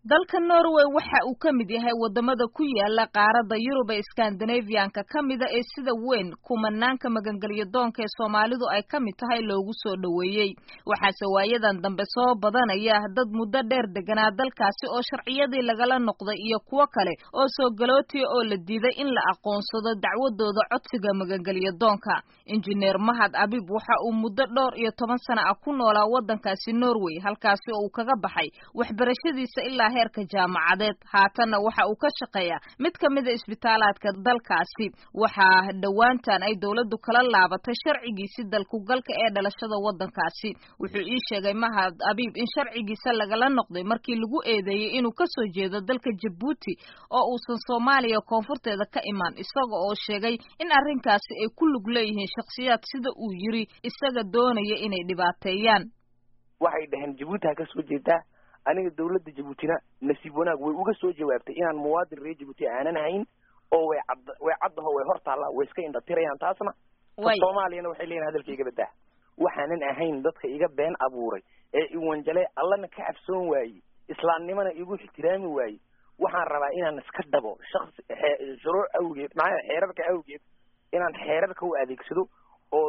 dalka norway waxa uu ka mid yahay wadamada ku yaala qaaradda yurub ee skandinavianka ka mida ee sida weyn kumanaanka magangelyo doonka ee soomaalidu ay ka mid tahay loogu soo dhoweeyey waxaase waayadan dambe soo badanaya dad muddo dheer deganaa dalkaasi oo sharciyadii lagala noqday iyo kuwo kale oo soo galootiya oo la diiday in la aqoonsado dacwadooda codsiga magangelyo doonka injineer mahad abib waxa uu muddo dhowr iyo toban sana ah ku noolaa waddankaasi norway halkaasi oo uu kaga baxay waxbarashadiisa ilaa heerka jaamacadeed haatanna waxa uu ka shaqeeyaa mid ka mida isbitaalaadka dalkaasi waxaa dhowaantan ay dowladdu kala laabatay sharcigiisi dalkugalka ee dhalashada waddankaasi wuxuu ii sheegay mahad abiib in sharcigiisa lagala noqday markii lagu eedeeyey inuu kasoo jeedo dalka jabuuti oo uusan soomaaliya koonfurteeda ka imaan isaga oo sheegay in arrinkaasi ay ku lug leeyihiin shakhsiyaad sida uu yiri isaga doonaya inay dhibaateeyaan waxay dhaheen jabuuti ha ka soo jeedaa aniga dawladda jabuutina nasiib wanaag way uga soo jawaabtay inaan muwaadin reer jabuuti aanan hayn oo way cad way caddaho way hor taallaa way iska indhatirayaan taasna soomaaliyana waxay leeyihin hadalka iga badaa waxaanan ahayn dadka iga been abuuray ee iwanjale allana ka cabsoon waaye islaamnimana igu ixtiraami waaye waxaan rabaa inaan iska dhabo shaqsi shuruuc awgeed maxaa xeerarka awgeed inaan xeerarka u adeegsado oo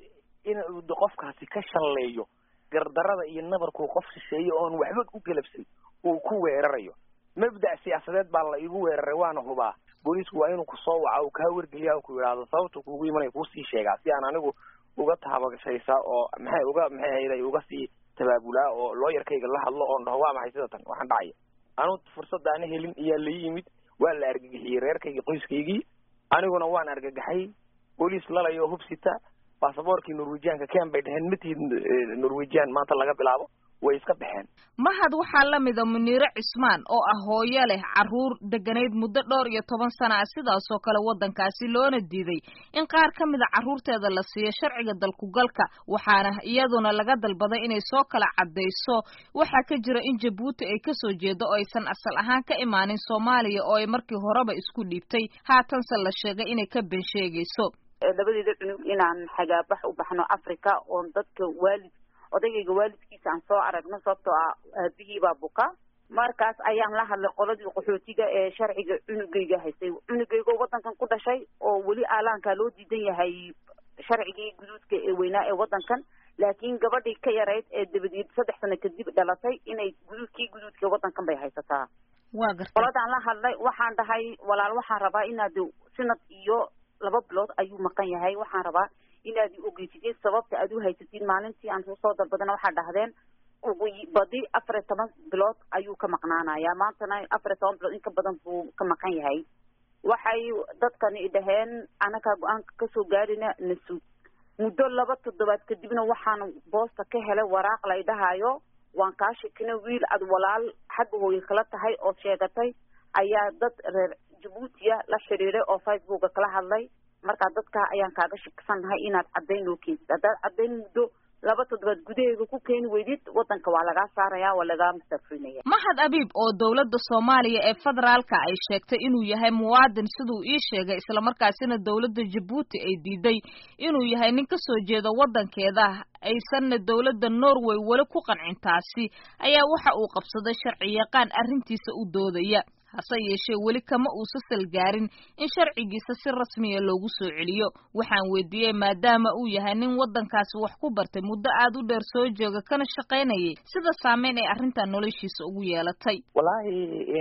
in qofkaasi ka shalleeyo gardarada iyo nabarkuu qof shisheeye oon waxba u galabsan uu ku weerarayo mabda' siyaasadeed baa la igu weeraray waana hubaa booliisku waa inuu kusoo waca uu kaa wargeliya ku yidhaahdo sababta kuugu imanaya kuusii sheegaa si aan anigu uga taabashaysaa oo maxay uga maxay hayday uga sii tabaabulaa oo looyarkayga la hadlo oon dhaho waa maxay sida tan waxaan dhacaya anu fursadaana helin iyaa la yimid waa la argagixiyey reerkaygi qoyskaygii aniguna waan argagaxay booliis lalayo hubsita basaboorkii norwejianka ken bay dheheen matihid norwejian maanta laga bilaabo way iska baxeen mahad waxaa la mida muniire cismaan oo ah hooyo leh carruur deganayd muddo dhowr iyo toban sana ah sidaasoo kale waddankaasi loona diiday in qaar ka mida carruurteeda la siiyo sharciga dalkugalka waxaana iyaduna laga dalbaday inay soo kala caddayso waxaa ka jira in jabuuti ay kasoo jeedo oo aysan asal ahaan ka imaanin soomaaliya oo ay markii horeba isku dhiibtay haatanse la sheegay inay ka ben sheegayso labadeeda cunug inaan xagaabax u baxno africa oon dadka waalid odaygayga waalidkiisa aan soo aragno sababtoo ah aabihii baa buka markaas ayaan la hadlay qoladii qaxootiga ee sharciga cunugayga haystay cunugayga oo waddankan ku dhashay oo weli aalaankaa loo diidan yahay sharcigii guduudka ee weynaa ee waddankan laakiin gabadhii ka yarayd ee dabadeed saddex sano kadib dhalatay inay guduudkii guduudka waddankan bay haysataa waa garta qoladaan la hadlay waxaan dhahay walaal waxaan rabaa inaad sanad iyo laba bilood ayuu maqan yahay waxaan rabaa inaad ogeysideen sababta aad u haysatiin maalintii aan soo dalbadana waxaa dhahdeen ugu badi afar iyo toban bilood ayuu ka maqnaanayaa maantana afar iyo toban bilood in ka badan buu ka maqan yahay waxay dadkani dhaheen anagaa go-aanka kasoo gaarina nasuug muddo laba toddobaad kadibna waxaan boosta ka helay waraaq lay dhahayo waan kaa shekina wiil aad walaal xagga hooye kala tahay oo sheegatay ayaa dad reer jabuutiya la xidhiiday oo facebooka kala hadlay markaa dadkaa ayaan kaaga shaksannahay inaad caddayn loo keensid haddaad caddayn muddo laba toddobaad gudaheega ku keeni weydid waddanka waa lagaa saaraya waa lagaa mustafrinaya mahad abiib oo dowladda soomaaliya ee federaalka ay sheegtay inuu yahay muwaadin siduu ii sheegay islamarkaasina dowladda jabuuti ay diiday inuu yahay nin kasoo jeeda waddankeeda aysanna dowladda norway weli ku qancin taasi ayaa waxa uu qabsaday sharci yaqaan arrintiisa u doodaya hase yeeshee weli kama uusa salgaarin in sharcigiisa si rasmiya loogu soo celiyo waxaan weydiiyey maadaama uu yahay nin waddankaasi wax ku bartay muddo aad u dheer soo jooga kana shaqaynayay sida saameyn ay arrintan noloshiisa ugu yeelatay wallaahi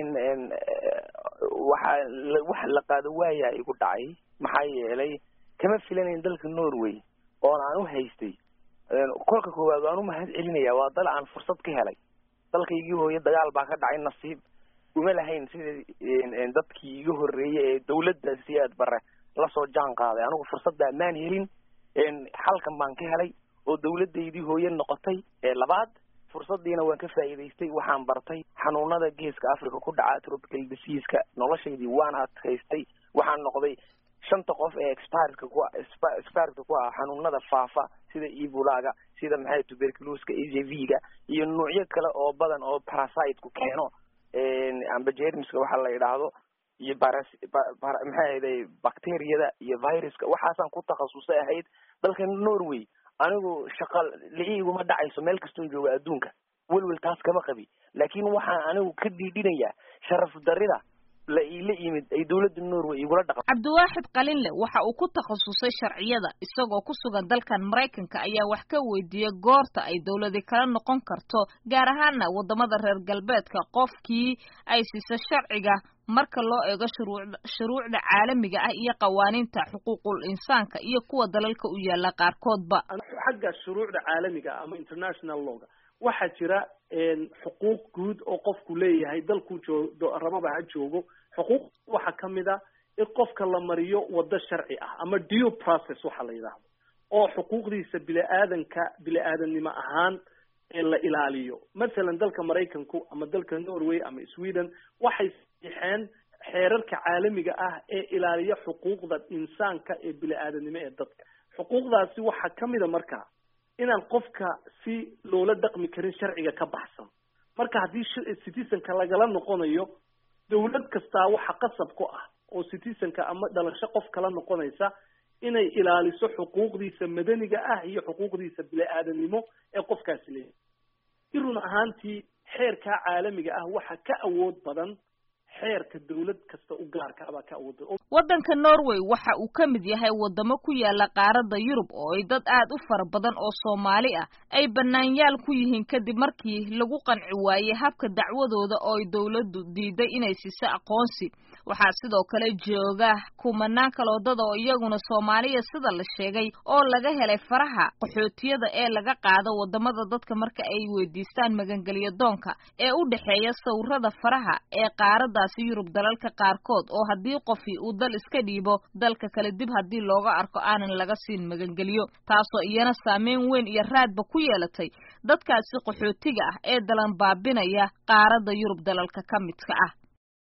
waxa wax la qaado waayaa igu dhacay maxaa yeelay kama filanayn dalka norway oon aan u haystay kolka koowaad waan u mahad celinaya waa dal aan fursad ka helay dalkaygii hooye dagaal baa ka dhacay nasiib uma lahayn sida dadkii iga horreeyey ee dawladda si aad bare lasoo jaan qaaday anigu fursadda maan helin xalkan baan ka helay oo dawladdaydii hooye noqotay ee labaad fursaddiina waan ka faa'iidaystay waxaan bartay xanuunada geeska africa ku dhaca tropical diseaska noloshaydii waan adkaystay waxaan noqday shanta qof ee expartka ku expartka ku ah xanuunada faafa sida ebolaga sida maxay tuberculoska a j v ga iyo nuucyo kale oo badan oo parasiteku keeno amba jermiska waxa la yidhaahdo iyo baras maxay ahayday bacteriyada iyo viruska waxaasaan ku takhasusay ahayd dalka norway anigu shaqa la-iguma dhacayso meel kastoon jooga adduunka welwel taas kama qabi laakiin waxaan anigu ka dhiidhinayaa sharaf darida la iila yimid ay dawladda norway igula dhaqan cabdiwaaxid qalinle waxa uu ku takhasusay sharciyada isagoo ku sugan dalkan maraykanka ayaa wax ka weydiiyey goorta ay dawladi kala noqon karto gaar ahaana wadamada reer galbeedka qofkii ay siisa sharciga marka loo eego shuruucda shuruucda caalamiga ah iyo qawaaniinta xuquuqul insaanka iyo kuwa dalalka u yaala qaarkoodba xagga shuruucda caalamiga ama international lawga waxaa jira xuquuq guud oo qofku leeyahay dalkuu joo rababa ha joogo xuquuq waxaa kamid a in qofka la mariyo waddo sharci ah ama due process waxa la yidhaahdo oo xuquuqdiisa bili-aadanka bili-aadannimo ahaan la ilaaliyo mathalan dalka maraykanku ama dalka norway ama sweden waxay saxiixeen xeerarka caalamiga ah ee ilaaliya xuquuqda insaanka ee bili-aadanimo ee dadka xuquuqdaasi waxaa kamid a markaa inaan qofka si loola dhaqmi karin sharciga ka baxsan marka haddii citizenka lagala noqonayo dawlad kastaa waxa qasab ku ah oo citizenka ama dhalasho qof kala noqonaysa inay ilaaliso xuquuqdiisa madaniga ah iyo xuquuqdiisa bili-aadanimo ee qofkaasi leeyahay si run ahaantii xeerkaa caalamiga ah waxa ka awood badan xeerka dawlad kasta u gaarka abaa ka awood badan waddanka norway waxa uu ka mid yahay wadamo ku yaala qaaradda yurub oo ay dad aad u fara badan oo soomaali ah ay banaanyaal ku yihiin kadib markii lagu qanci waayey habka dacwadooda oo ay dawladdu diiday inay siiso aqoonsi waxaa sidoo kale jooga kumanaan kaloodada oo iyaguna soomaaliya sida la sheegay oo laga helay faraha qaxootiyada ee laga qaado wadamada dadka marka ay weydiistaan magangelyo doonka ee u dhexeeya sawirada faraha ee qaaradaasi yurub dalalka qaarkood oo haddii qofi uu dal iska dhiibo dalka kale dib haddii looga arko aanan laga siin magangelyo taasoo iyana saameyn weyn iyo raadba ku yeelatay dadkaasi qaxootiga ah ee dalan baabinaya qaaradda yurub dalalka ka midka ah